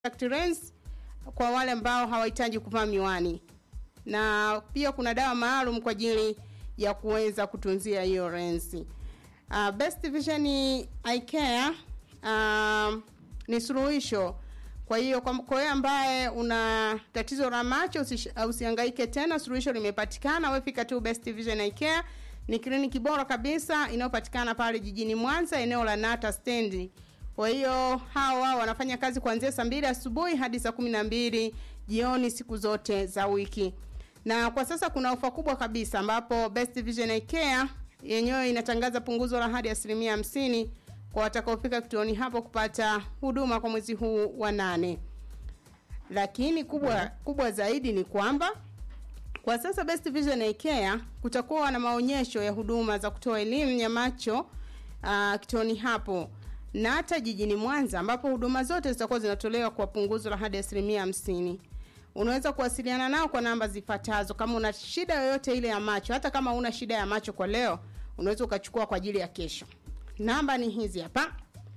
contact lens kwa wale ambao hawahitaji kuvaa miwani, na pia kuna dawa maalum kwa ajili ya kuweza kutunzia hiyo lensi. Uh, Best Vision Eye Care uh, ni suluhisho. Kwa hiyo kwa kwa wewe ambaye una tatizo la macho usish- usihangaike tena, suluhisho limepatikana. Wewe fika tu Best Vision Eye Care. Ni kliniki bora kabisa inayopatikana pale jijini Mwanza, eneo la Nata stendi. Kwa hiyo hawa wanafanya kazi kuanzia saa mbili asubuhi hadi saa kumi na mbili jioni siku zote za wiki. Na kwa sasa kuna ofa kubwa kabisa ambapo Best Vision Eye Care yenyewe inatangaza punguzo la hadi asilimia hamsini kwa watakaofika kituoni hapo kupata huduma kwa mwezi huu wa nane. Lakini kubwa kubwa zaidi ni kwamba kwa sasa Best Vision Eye Care kutakuwa na maonyesho ya huduma za kutoa elimu ya macho uh, kituoni hapo na hata jijini Mwanza ambapo huduma zote zitakuwa zinatolewa kwa punguzo la hadi asilimia hamsini. Unaweza kuwasiliana nao kwa namba zifuatazo. Kama una shida yoyote ile ya macho, hata kama una shida ya macho kwa leo, unaweza ukachukua kwa ajili ya kesho. Namba ni hizi hapa: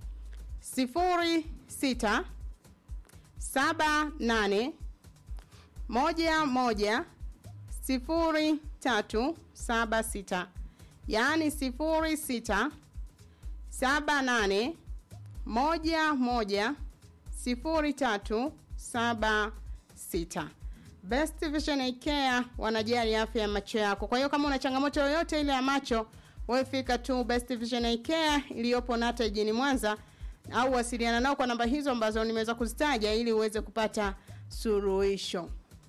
sifuri sita saba nane moja moja sifuri tatu saba sita yaani sifuri sita saba nane moja moja sifuri tatu saba sita. Best Vision Eye Care wanajali afya ya macho yako. Kwa hiyo kama una changamoto yoyote ile ya macho, wewe fika tu Best Vision Eye Care iliyopo Nata jijini Mwanza au wasiliana nao kwa namba hizo ambazo nimeweza kuzitaja ili uweze kupata suluhisho.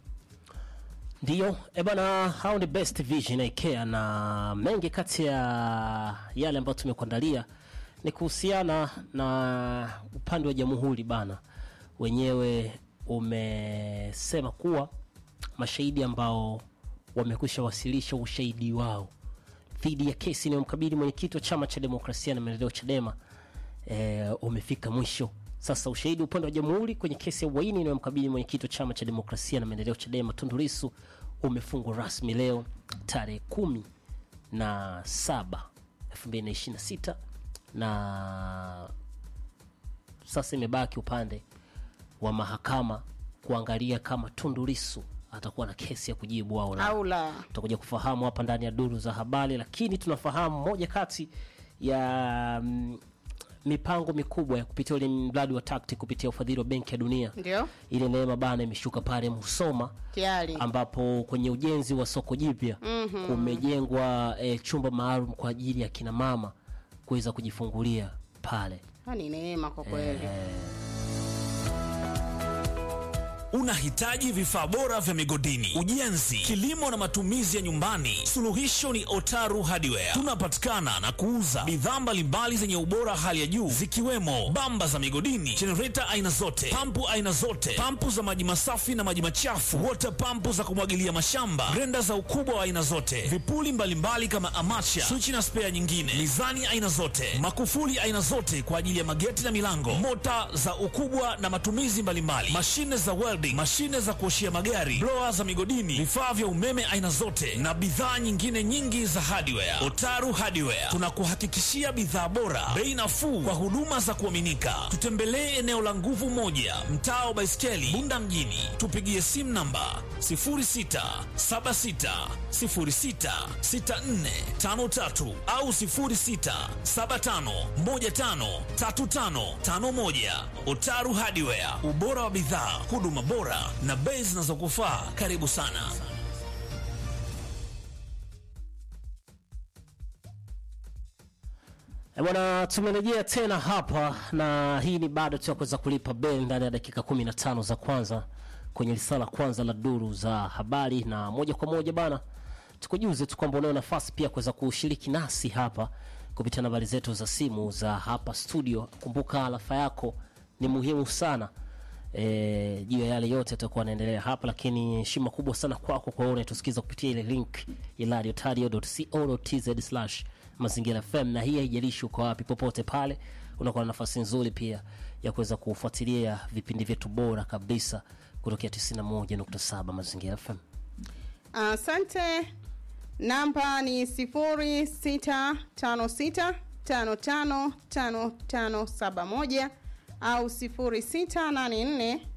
Ndiyo, e bana, hao ni Best Vision Eye Care na mengi kati ya yale ambayo tumekuandalia ni kuhusiana na upande wa jamhuri bana, wenyewe umesema kuwa mashahidi ambao wamekwisha wasilisha ushahidi wao dhidi ya kesi inayomkabili mwenyekiti wa chama cha demokrasia na maendeleo Chadema e, umefika mwisho. Sasa ushahidi upande wa jamhuri kwenye kesi ya uhaini inayomkabili mwenyekiti wa chama cha demokrasia na maendeleo Chadema Tundu Lissu umefungwa rasmi leo tarehe kumi na saba elfu mbili na ishirini na sita na sasa imebaki upande wa mahakama kuangalia kama Tundu Lissu atakuwa na kesi ya kujibu au la Au la. tutakuja kufahamu hapa ndani ya duru za habari, lakini tunafahamu moja kati ya mm, mipango mikubwa ya kupitia ule mradi wa TACTIC kupitia ufadhili wa Benki ya Dunia, Ndio? ile neema bana imeshuka pale Musoma Tayari. ambapo kwenye ujenzi wa soko jipya kumejengwa eh, chumba maalum kwa ajili ya kina mama kuweza kujifungulia pale. Ha, ni neema kwa kweli. Unahitaji vifaa bora vya migodini, ujenzi, kilimo na matumizi ya nyumbani? Suluhisho ni Otaru Hardware. Tunapatikana na kuuza bidhaa mbalimbali zenye ubora hali ya juu zikiwemo bamba za migodini, jenereta aina zote, pampu aina zote, pampu za maji masafi na maji machafu, water pampu za kumwagilia mashamba, grenda za ukubwa wa aina zote, vipuli mbalimbali kama amacha, swichi na spea nyingine, mizani aina zote, makufuli aina zote kwa ajili ya mageti na milango, mota za ukubwa na matumizi mbalimbali, mashine za welding, mashine za kuoshia magari, blower za migodini, vifaa vya umeme aina zote na bidhaa nyingine nyingi za hardware. Otaru Hardware tunakuhakikishia bidhaa bora, bei nafuu kwa huduma za kuaminika. Tutembelee eneo la nguvu moja, mtaa wa Baiskeli, Bunda mjini. Tupigie simu namba 0676066453 au 0675153551. Otaru Hardware, ubora wa bidhaa, huduma bora na bei zinazokufaa. Karibu sana. E bwana, tumerejea tena hapa na hii ni bado tu ya kuweza kulipa beli ndani ya dakika 15 za kwanza kwenye risala kwanza la duru za habari, na moja kwa moja bana, tukujuze tu kwamba unayo nafasi pia kuweza kushiriki nasi hapa kupitia nambari zetu za simu za hapa studio. Kumbuka alafa yako ni muhimu sana eh, juu ya yale yote yatakuwa yanaendelea hapa, lakini heshima kubwa sana kwako kwa wewe unayetusikiza kupitia ile link ya radiotario.co.tz slash mazingira FM, na hii haijalishi uko wapi, popote pale unakuwa na nafasi nzuri pia ya kuweza kufuatilia vipindi vyetu bora kabisa kutokea 91.7 mazingira FM. Asante. Namba ni sifuri sita tano sita tano tano tano tano saba moja au 0684